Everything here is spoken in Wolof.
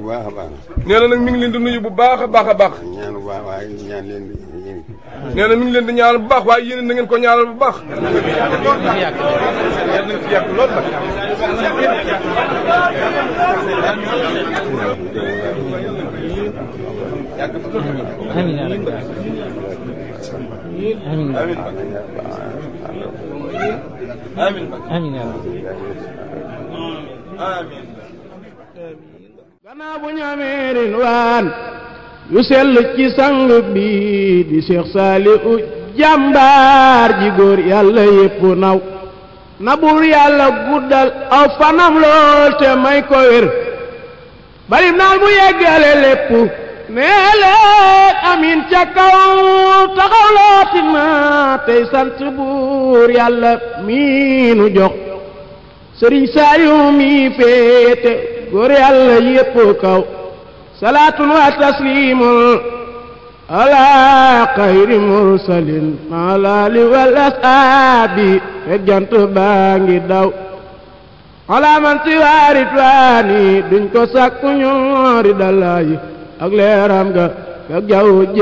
bu baax a baax nee na nag mi ngi leen di nuyu bu baax a baax a baax ñaan bu baax waaye ñaan leen di yéen nee na mi ngi leen di ñaanal bu baax waaye yéen na ngeen ko ñaanal bu baax. amiin yaa rabbi amiin amiin yaa rabbi gannaaw bu ñu amee ren waan yu sell ci sang bi di Cheikh Saliou jàmbaar ji góor yàlla yépp naw na buur yàlla guddal aw fanam lool te may ko wér balim naal mu yeggale lépp nee leen amin ca kaw taxaw looti na tey sant buur yàlla miinu jox sëriñ Saliou mi féete góor yàlla yépp kaw salaatun wa taslimun ala xayri mursalin alaali wal asaabi fekk jant baa ngi daw ala man siwaarit waani duñ ko sàkku ñoori dalayi ak leeram ga fekk jaww